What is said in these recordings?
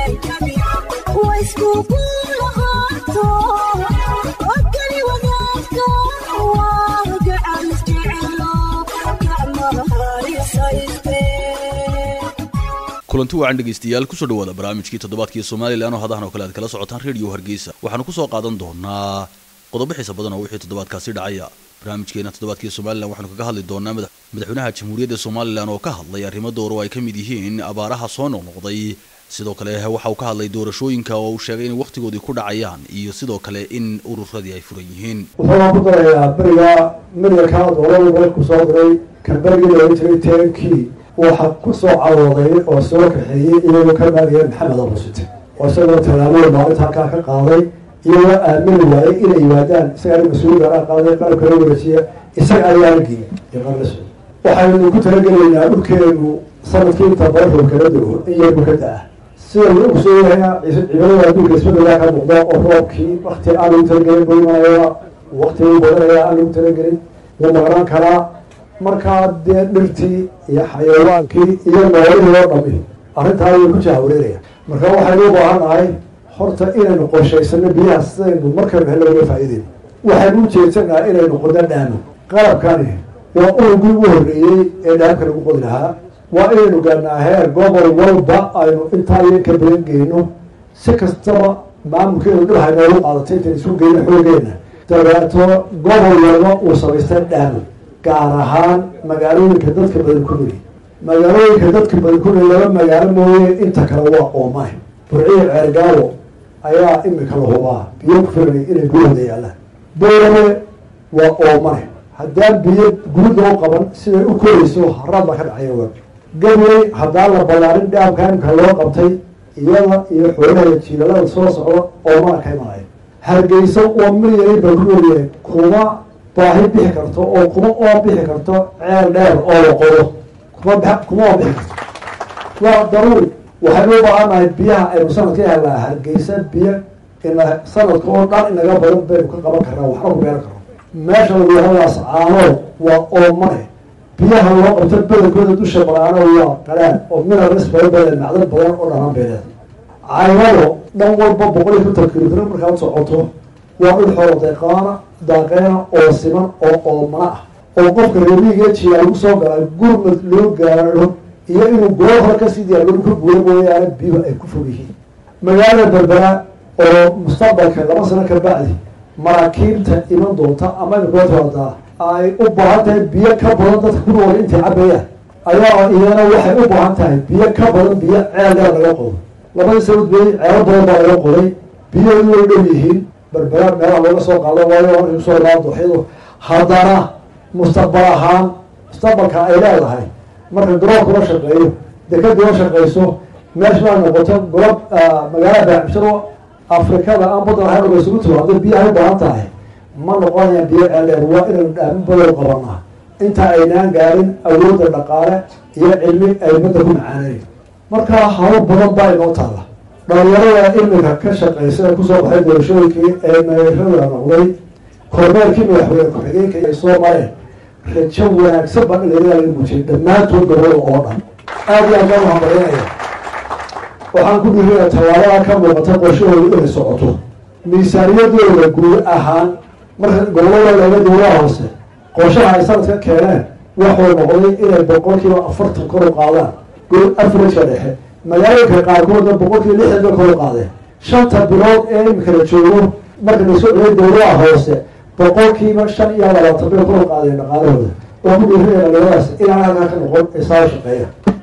kulanti wacan dhegaystayaal kusoo dhawaada barnaamijkii toddobaadkii somalilan oo hadahan oo kale aad kala socotaan radio hargeysa waxaanu kusoo qaadan doonaa qodobo xiisa badan oo wixii toddobaadkaasi dhacaya barnaamijkeena toddobaadkii somalilan waxaanu kaga hadli doonaa madaxweynaha jamhuuriyadda somalilan oo ka hadlay arrimo door oo ay ka mid yihiin abaaraha soo noqnoqday sidoo kale waxa uu ka hadlay doorashooyinka oo uu sheegay inay wakhtigoodii ku dhacayaan iyo sidoo kale in ururadii ay furan yihiin wuxuu ku darayaa beriga midalkaa doolada dalku soo diray kan berigii looga jiray tenkii waxa ku soo carooday oo soo kaxeeyey iyagoo ka maagaya maxamed abusite oo isagoo tallaabooyin maalinta halkaa ka qaaday iyagoo aamini waayey inay yimaadaan isagaa mas-uul gaaraa qaaday qalabka la wareejiya isaga ayaa halgii iyo qarlas waxaynu ku talagelaynaa dhulkeenu sanadkii inta barafo kala do in yarku ka da-a sida lagu ogsoonyahay ciidamada adduunka isbedelaa ka muuqda oo roobkii wakti aan lagu talagelin buu imanaya waktiguu badanaya aan lagu talagelin wuu maqnaan karaa markaa dee dhirtii iyo xayawaankii iyo noolihii oo dhami arrintaa way ku jahwareeraya marka waxaynu u baahan nahay horta inaynu qorshaysano biyaha sidaynu markaynu helno uga faa'iideyno waxaynu u jeedsanaha inaynu qodo dhaamo qalabkani waa urugii ugu horreeyey ee dhaamka lagu qodi lahaa waa inaynu gaarnaa heer gobol walba aynu intaa iyo ka badan geyno si kastaba maamulkeenu dhibhay noogu qaadatay intan isu geyno xoogeena dabeeto gobol walba uu samaystay dhaamo gaar ahaan magaalooyinka dadka badan ku nool magaalooyinka dadka badan ku nool laba magaalo mooye inta kale waa oomane burciyo ceergaawo ayaa imika la hubaa biyo ku filanay inay gurihooda yaalaan boorame waa oomane haddaan biyo gurid loo qaban siday u korayso haraad baa ka dhacaya waa gabley haddaan la ballaarin dhaamka imika loo qabtay iyada iyo xoolaha jiilalada soo socda oomana ka imanaya hargeysa oo milyani baa ku noolyahay kuma baahi bixi karto oo kuma oo bixi karto ceel dheer oo la qodo kuma kuma oo bixi karto waa daruuri waxaynu u baahannahay biyaha aynu sanadka helnaa hargeysa biyo ina sanadka oo dhan inaga badan baynu ka qaban karnaa waxna ku beeran karno meesha lagu yahadaas caanood waa oomane biyaha loo qabto badankooda dusha balaano waa qalaan oo minerals badan badan macdan badan oo dhalan beeleed caynado dhan walba boqol iyo konton kilomitr markaad socoto waa dhul xoolo deeqaana daaqeena oo siman oo oomana ah oo qofka reemiga jiyaa lagu soo galay gurmad loo gaaro iyo inuu goor hore kasii diyaargaro ka guura mooyaane biyuhu ay ku fog yihiin magaalada berbera oo mustaqbalka laba sano ka bacdi maraakiibta iman doonta ama imikootoodaa ay u baahan tahay biyo ka badan dadka ku nool intay cabayaan ayaa iyana waxay u baahan tahay biyo ka badan biyo ceel dheer laga qodo labadii sanad bey ceelo badan baa laga qoday biyahoodu way dhow yihiin berbera meelaha looga soo qaado waayo markay kusoo raa dooxyadu haddana mustaqbal ahaan mustaqbalka ay leedahay marka garoonka la shaqeeyo dekadii la shaqeyso meesha ay noqoto golob magaalada baacbisharo afrikada aan badan ahayn oga isugu tiro hadday biyaha u baahan tahay ma noqonayaan biyo ceeldheer waa inaynu dhaamin badan qabanaa inta aynaan gaarin awoodda dhaqaale iyo cilmi ay badda ku macaanayn markaa hawl badan baa inoo taalla dhalinyarada imika ka shaqeysa ee kusoo baxay doorashooyinkii ee meerada noqday kormeerkii madaxweyne ku-xigeenka ay soo mareen rajo wanaagsan baa dhalinyarada laga muujiyay dhammaantood gobolada oo dhan aada iyo aad baan uhambalinaya waxaan ku dhiiraya tallaabada ka muuqata qorshahooda inay socoto miisaaniyadooda guud ahaan marka gobolada laga dowlaha hoose qorshaha ay sanadka keeneen waxuu noqday inay boqolkiiba afartan kor u qaadaan gol afrika dhexe magaalooyinka qaarkoodna boqolkiiba lixdan bay kor u qaadeen shanta bilood ee imika la joogo marka la soo celiyay dowlaha hoose boqolkiiba shan iyo labaatan bay kor u qaadeen dhaqaalahooda oo ku dhiirinaya dhalinyaradaas inaan halkaa ka noqon isaga shaqeeya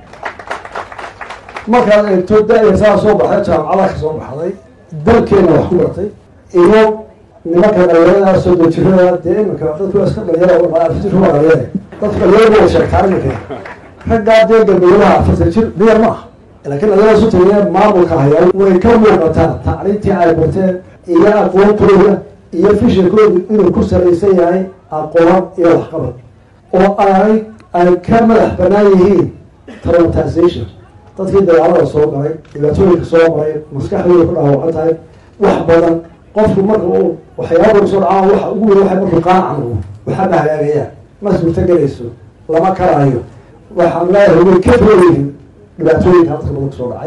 markaad eegto da-ya saa soo baxday jaamacada ka soo baxday dalkeena wax ku bartay iyo nimanka dhalinyarada soo dejirada dee iminka dadku iska dhalinyara dhalinyara dadka dhalinyarada way sheegtaa iminka raggaa dee galmudulaha afartan jir miyar ma ah laakiin dhalinyarada su tagee maamulka hayaa way ka muuqataa tacliintii ay barteen iyo aqoontooda iyo fishirkoodu inuu ku salaysan yahay aqoon iyo waxqabad oo ay ay ka madax banaan yihiin traumatization dadkii dagaalada soo galay dhibaatooyinka soo maray maskaxdooda ku dhaawacan tahay wax badan qofku marka uu waxyaaba kusoo dhacaan waxa ugu weyn waxay markuu qaanacan waxaa ma hagaagayaan ma suurtagelayso lama karaayo waxaan leeyahay way ka roolyihin dhibaatooyinka dadka badan kusoo dhacay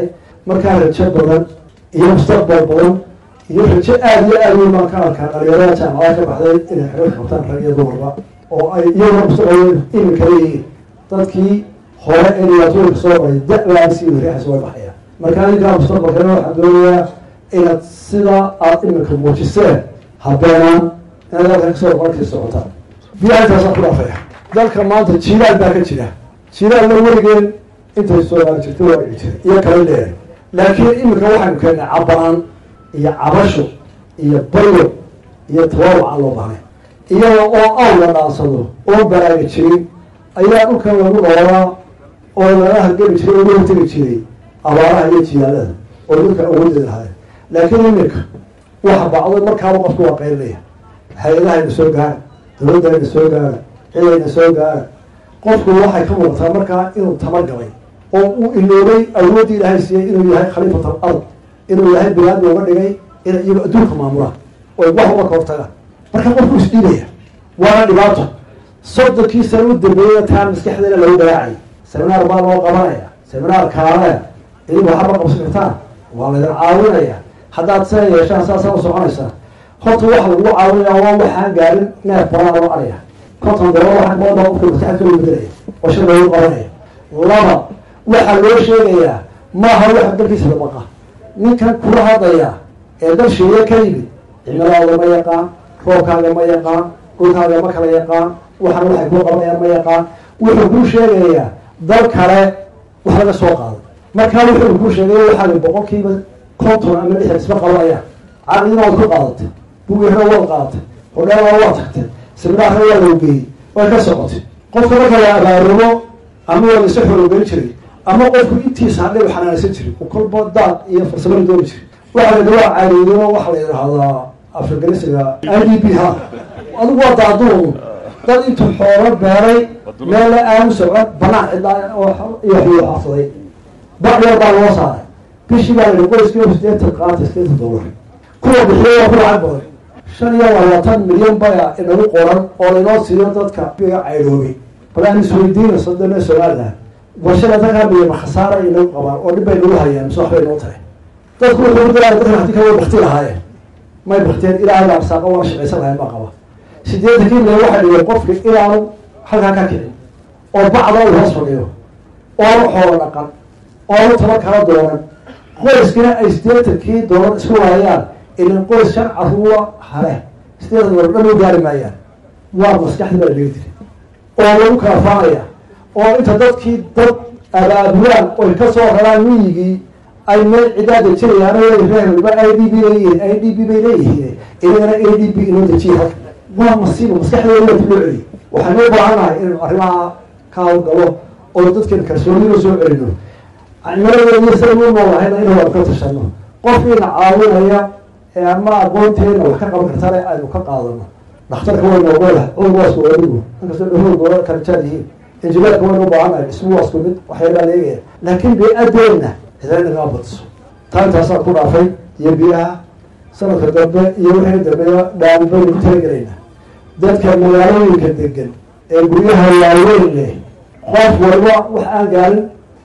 markaa rajo badan iyo mustaqbal badan iyo rajo aada iyo aada weyn baan ka arkaa dhalinyarada jaamacada ka baxday inay xirad qabtaan rag iyo dumarba oo ay iyagoo mustaqbal iminka leeyihiin dadkii hore ee dhibaatooyinka soo maray da-baan sii wariixaysa way baxayaan marka adinkaa mustaqbalkana waxaan doonayaa inaad sidaa aada iminka muujiseen habeenaan inaad halkan kasoo markii socotaan biyaha intaasaan ku dhaafaya dalka maanta jiilaal baa ka jira jiilaalna weligeen intay soomaali jirta waa dhici jiray iyo kala dheeray laakiin iminka waxaynu keennay cabaan iyo cabasho iyo bayo iyo tawaawuc aan loo bahnay iyada oo aw la dhaansado oo baraaga jirin ayaa dhulkan lagu noolaa oo laga hargeli jiray oo laga tegi jiray abaaraha iyo jiyaalada oo dhulka awoodeeda lahayd laakiin iminka waxa bacdo markaaba qofku waa qaylinaya hay-adahayna soo gaara dawladdayna soo gaara cidayna soo gaara qofku waxay ka muuqataa markaa inuu tamargalay oo uu iloobay awooddii ilaahay siiyey inuu yahay khaliifat al ard inuu yahay bilaad looga dhigay inay iyago adduunka maamulaan oy wax uga hortagaan marka qofku isdhiibaya waana dhibaato soddonkii sana u dambeeyay taan maskaxdeena lagu garaacay seminaar baa loo qabanaya seminaar kaalaya idinku waxaba qabsan kartaan waa laydin caawinaya haddaad sina yeeshaan saasaa u soconaysaa horta waxa lagu caawinaya waa waxaan gaarin neef baraa loo araya konton dolo waa baa qofka maskaxda ka bedelaya oo shir loogu qabanaya laba waxaa loo sheegayaa maaha waxa dalkiisa labaqa ninkan kula hadlaya ee dal sheeye ka yimid cimiladaada ma yaqaan roobkaaga ma yaqaan dhulkaaga ma kala yaqaan waxana waxay kuu qabanayaan ma yaqaan wuxuu kuu sheegayaa dal kale wax laga soo qaaday markaa wuxuu kuu sheegay waxaa boqolkiiba konton ama lixdan isma qabanayaan caqdina waad ku qaadatay bugeerna waad qaadatay hodheelna waad tagtay siminaarna waa loo geeyey way ka socotay qofka marka la abaarumo ama waa laisa xorogelin jiray ama qofku intiisa hadhay u xanaanaysan jiray oo kolba daad iyo farsamada dooni jiray waxa la dawaa caariyo waxa la yidhaahdaa afraganisiga i d b ha adigu waa daaduun dad intuu xoolo beeray meel la aanu socon banaan cidlaa iyo xuyuu xaafsaday bacdheer baa loo saaray bishii baa layihi qoyskii sideetan qaata sideetan dollar kuwa bixiyo waa ku lacag badan shan iyo labaatan milyan baya inagu qoran oo laynoo siiyo dadka biga caydoobay bal aan isweydiina sadane somaliland warshada dadkaa milyan khasaara inagu qabaan oo dhib bay nagu hayaan mise waxbay noo tahay dadku wuxuu ku dalaa dadka hati kale way bakti lahaayeen may bakteen ilaahay baa arsaaqo waa shaqaysan lahayn baa qaba sideetankii milyan waxaa dhigay qofka inaanu halkaa ka kicin oo bacda uu hoos fadhiyo oonu xoolo dhaqan oonu taba kala doonan qoyskina ay sideetankii doolar isku waayaan ilan qoys shan caruura hale sideetan doolar dhan u gaari maayaan waa maskaxdii baa la dhigi jiray oo lagu kala faanaya oo inta dadkii dad abaabulaan oy ka soo raraan miyigii ay meel cidaada jirayaan reerba i d b leeyihiin i d b bay leeyihiin inagana a d b inoo dejiya halka waa masiibo maskaxdeeda waa dib loo celiy waxaynu u baahannahay inaynu arrimaha ka hawlgalo oo dadkan kalsoonida soo celino cimiladeediyo siday u noolahayna inaynu ka tashano qofkiina caawinaya ee ama aqoonteena wax ka qaban kartale aynu ka qaadano dhakhtarka waynu ogolah cudur waa isku adigu inkastoo dhahood doola kala jaad yihiin injineerka waynu u baahannahay dhismu waa isku mid waxyaabaa leegaya laakiin bey-adeena cidana nagaa badiso taa intaasaan ku dhaafay iyo biyaha sanadka dambe iyo wixii dambeeya dhaami baynu ku talagelaynaa dadka magaalooyinka degan ee guryaha waaweyn leh qof walba wax aan gaarin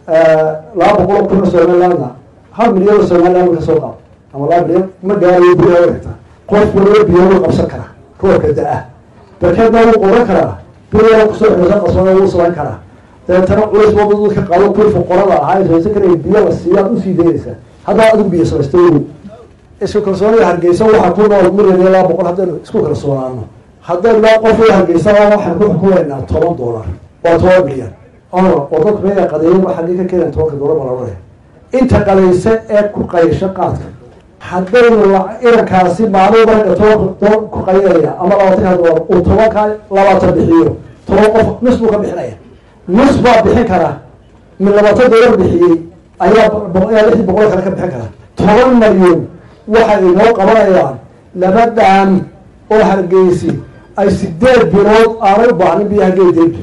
laba boqol oo kun oo somalilandna hal milyan oo somaliland ka soo qaado ama laba milyan ma gaarayo guryaha waregta qof walba biyo wuu qabsan karaa roobka da-ah barkeedna wuu qoran karaa biyaa kusoo xoosa qasbada wuu samayn karaa dabeetana culays wada dadka qaado kuwii fuqarada ahaa ee haysan karaya biyo la siiyaad usii daynaysaa haddaa adigu biyo samaysta ogow isku kalsoonida hargeysa waxaa ku nool milyan iyo laba boqol haddaynu isku kalsoonaano haddaynu laa qof hargeysa waxaan ku xukumaynaa toban dollar waa toban milyan oo dadku meela qadeeyen xaggii ka keenan tobanka dollar baa la odhanaya inta qadaysa ee ku qaysho qaadka haddaynu irankaasi maalin marka tobanka doon ku qaydaya ama labaatanka dollar uu tobanka labaatan bixiyo toban qof nus buu ka bixinaya nus baa bixin karaa min labaatan dollar bixiyey ayaa ayaa lixdii boqol kale ka bixin karaa toban malyan waxay inoo qabanayaan laba dhaan oo hargeysi ay sideed bilood aanay u baahnin biyaha geedeedu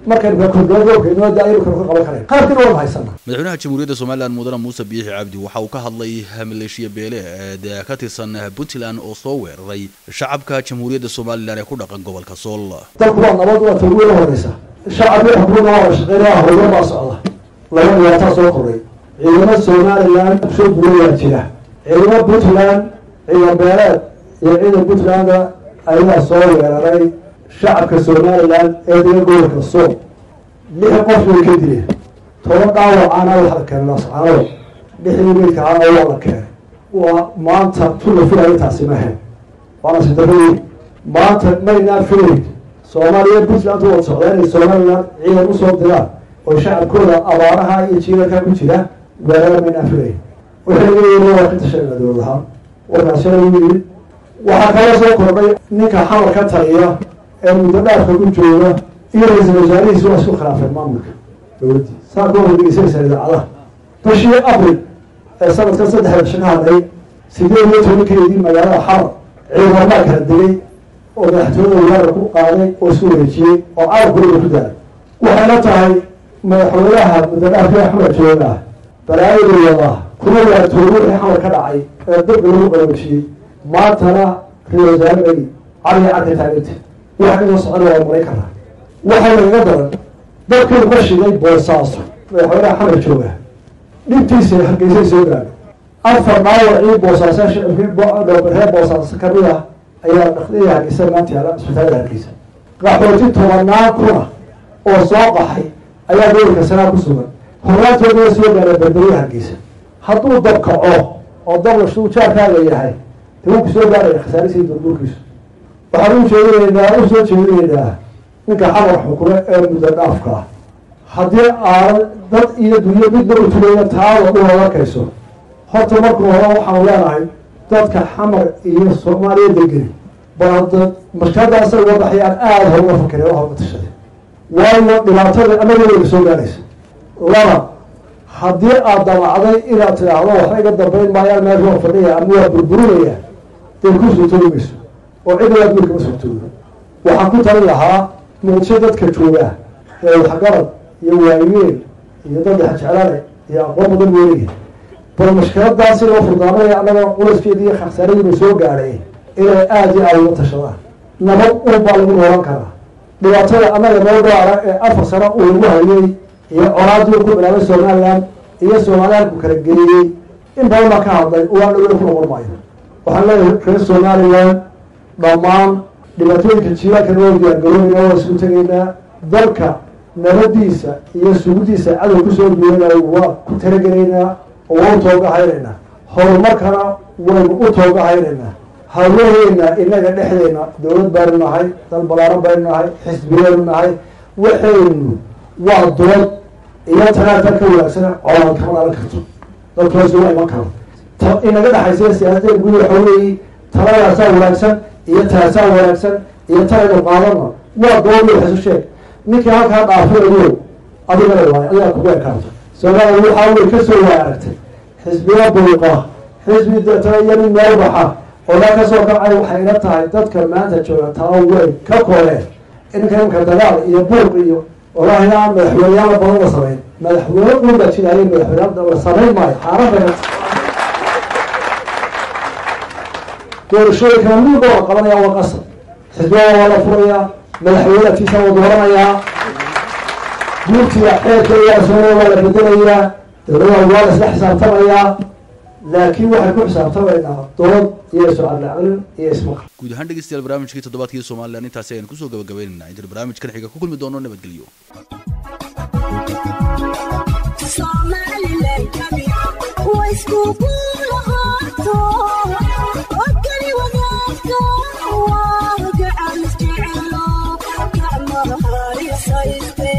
madaxweynaha jamhuuriyadda somalilan mudane muuse biixi cabdi waxa uu ka hadlay maleeshiya beele ee ka tirsan puntland oo soo weeraray shacabka jamhuuriyadda somalilan ee ku dhaqan gobolka sool dalku waa nabad waa tawgiila horeysa shacabkii xukuumada waa shaqeynaya howlo baa socda laba dhibaataa soo kordhay ciidamo somalilan soo bulayaa jira ciidamo puntland ciidan beeleed iyo ciidan puntlandna ayaa soo weeraray shacabka somalilan ee degan gobolka sool lix qof way ka dileen toban dhaawacana waxa la keenay lascaanood lixdii meydka ahaa waa la keenay waa maanta tula filaya taasi mahayn waana sidarradii maanta maynaan filayn soomaaliya puntland wad socdaa inay somalilan ciidan usoo diraan oo shacabkooda abaaraha iyo jiilalka ku jira weerara maynaan filayn waxay leeyihin waa ka tashanaa dowlad ahaan warkaasina u yimid waxaa kala soo kordhay ninka xamar ka taliya ee muddo dhaafka ku jooga iyo ra-iisal wasaarihiisi waa isku khilaafeen maamulka dowladdii saa ku horgeysaysa idaacadaha bishii abril ee sanadkan saddexda bisho ka hadlay sideed iyo tobankeedii magaalada xamar ciidamadaa kala degay oo madaxtooyada weerar ku qaaday oo isku wareejiyey oo carabkooda ku daalay waxayna tahay madaxweynaha muddo dhaafka axmed jooga ah balaayadooda kuma waatooy wixii xamar ka dhacay ee dabka lagu qaboojiyey maantana ra-isul wasaare cali cadka taaganta waxa kasoo socona waa maray karaa waxaa lagaga daran dadkii ka shiday boosaaso madaxweynaha xamar jooga dhibtiisa hargeysay soo gaadhay afar dhaawacii boosaaso shicibkii reer boosaaso kamid ah ayaa dhakdii hargeysa maanta yaala isbitaalada hargeysa qaxooti tobanaan kuna oo soo qaxay ayaa gobolka sanaa ku sugan hornaantooda soo gaara berberiya hargeysa hadduu dab kaco oo dablashu jaarkaaga yahay de wuu ku soo gaaraya khasaarisiii durburkiisu waxaan u jeedinaynaa u soo jeedinaynaa ninka xamar xukume ee muddo dhaafka ah haddii aanan dad iyo dunyo midna u tulayna taada u arkayso horta markuu hore waxaanu leenahay dadka xamar iyo soomaaliya degeni bal markadaasa wadaxyaan aada hoga fakare oo hoga tashaday waayo dhibaatada anagooda soo gaaraysa laba haddii aad damacday inaad tidhaahdo waxba iga dambayn maayaan meel waa fadhiya ama waa burburinaya dee ku suurtoobi mayso oo cidna adduun kama suurtoodo waxaan ku talin lahaa muqdisho dadka jooga ee waxgarad iyo waayeel iyo dad jeclale iyo aqoon badan weelaya bal mashkiladaasi loo furdaamanaya annaga culaskeedi iyo khasaaradiinu soo gaadhay inay aada iyo aada uga tashadaan nabad un baa lagu noolan karaa dhibaatada annaga noo gaara ee afar sano uu lagu hayay iyo colaadii ku bilaabay somaliland iyo somalilanku kala geeyey in badan baa ka hadlay waa dhaweyna ku noqon maayo waxaan leeyahay reer somaliland dhammaan dhibaatooyinka jiilaanka noo diyaargaroonayna waa isku tegaynaa dalka nabadiisa iyo sugudiisa cadow kusoo duwanayo waa ku talagelaynaa oo waa u toogahaynaynaa horumarkana waynu u toogahaynaynaa hawlaheena inaga dhexdeena dowlad baynu nahay dal balaaran baynu nahay xisbiyaynu nahay waxaynu waa dood iyo talaatan ka wanaagsan colaad kama dhalan karto dadkaasi waa iman karo ta inaga dhexaysa siyaasadeen gudi waxa weeye taladaasaa wanaagsan iyo taasaa wanaagsan iyo talaynu qaadana waa dood iyo waxaisu sheeg ninkii halkaa dhaafinayo adigana waay adigaa kugu ekaanto soomaaliya waxaa wey kasoo waa aragtay xisbiya buuqa xisbi deetana iyo nin meel baxa oo daa kasoo kacay waxay ila tahay dadka maanta jooga tala way ka kooleen inka imka dagaal iyo buuq iyo wallahi aan madaxweyneyaala badan la samayn madaxweyne unba jiraayay madaxweyne la samayn maayo xaaraan bay nata doorashooyinkana midba waa qabanaya waa qasab xisbiyada waa la furayaa madaxweynatiisa waa dooranayaa guurtiga xeerka iyo asoonia waa la bedelayaa dowladaha waa la isla xisaabtamayaa laakiin waxay ku xisaabtamaynaa dood iyo isocadlaclin iyo ismaqal guud ahaan dhegeystayaal barnaamijkii toddobaadkii somalilan intaasi ayaan kusoo gabagabaynaynaa intaan barnaamijkan xiga ku kulmi doono nabadgelyo Somaliland,